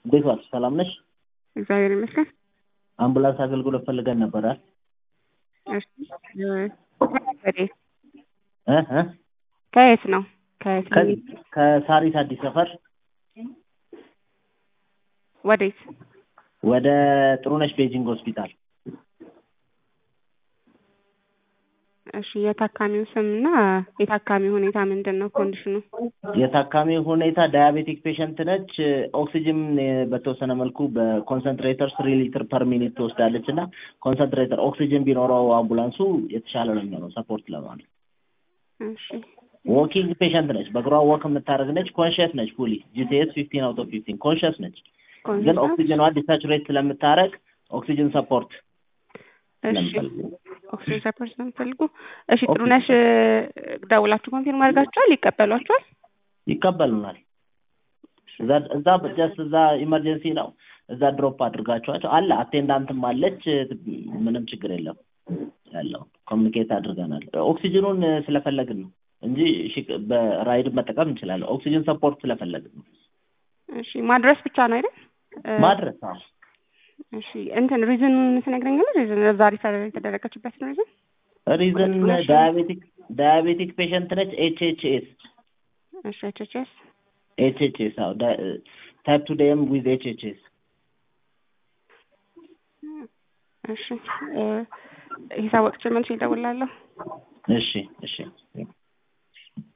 እንዴት ዋልሽ? ሰላም ነሽ? እግዚአብሔር ይመስገን። አምቡላንስ አገልግሎት ፈልገን ነበረ። እሺ ወዴት? እ እ ከየት ነው? ከየት ነው? ከዚህ ከሳሪስ አዲስ ሰፈር ወዴት? ወደ ጥሩነሽ ቤጂንግ ሆስፒታል። እሺ የታካሚው ስም እና የታካሚው ሁኔታ ምንድን ነው? ኮንዲሽኑ? የታካሚ ሁኔታ ዳያቤቲክ ፔሸንት ነች። ኦክሲጅን በተወሰነ መልኩ በኮንሰንትሬተር ስሪ ሊትር ፐር ሚኒት ትወስዳለች እና ኮንሰንትሬተር ኦክሲጅን ቢኖረው አምቡላንሱ የተሻለ ነው የሚሆነው ሰፖርት ለማለት። እሺ ዎኪንግ ፔሸንት ነች። በእግሯ ወክ የምታደርግ ነች። ኮንሽስ ነች። ፉሊ ጂቲኤስ ፊፍቲን አውት ኦፍ ፊፍቲን ኮንሽስ ነች። ግን ኦክሲጅኗ ዲሳቹሬት ስለምታደርግ ኦክሲጅን ሰፖርት እሺ ኦክሲጅን ሰፖርት ስለምትፈልጉ እሺ ጥሩነሽ ደውላችሁ ኮንፊርም አድርጋችኋል? ይቀበሏችኋል? ይቀበሉናል። እዛ እዛ ጀስት እዛ ኢመርጀንሲ ነው። እዛ ድሮፕ አድርጋችኋቸው አለ። አቴንዳንትም አለች። ምንም ችግር የለም ያለው ኮሚኒኬት አድርገናል። ኦክሲጅኑን ስለፈለግን ነው እንጂ በራይድ መጠቀም እንችላለን። ኦክሲጅን ሰፖርት ስለፈለግን ነው። እሺ ማድረስ ብቻ ነው አይደል? ማድረስ አዎ። እሺ እንትን ሪዝኑን ትነግረኛለህ? ሪዝን እዛ ሪፈር የተደረገችበት ሪዝን ሪዝን ዳያቤቲክ ዳያቤቲክ ፔሸንት ነች። ኤች ኤች ኤስ እሺ ኤች ኤች ኤስ ኤች ኤች ኤስ አዎ ታይፕ ቱ ዴም ዊዝ ኤች ኤች ኤስ እሺ ሂሳብ ወቅቼ መልሼ እደውላለሁ። እሺ እሺ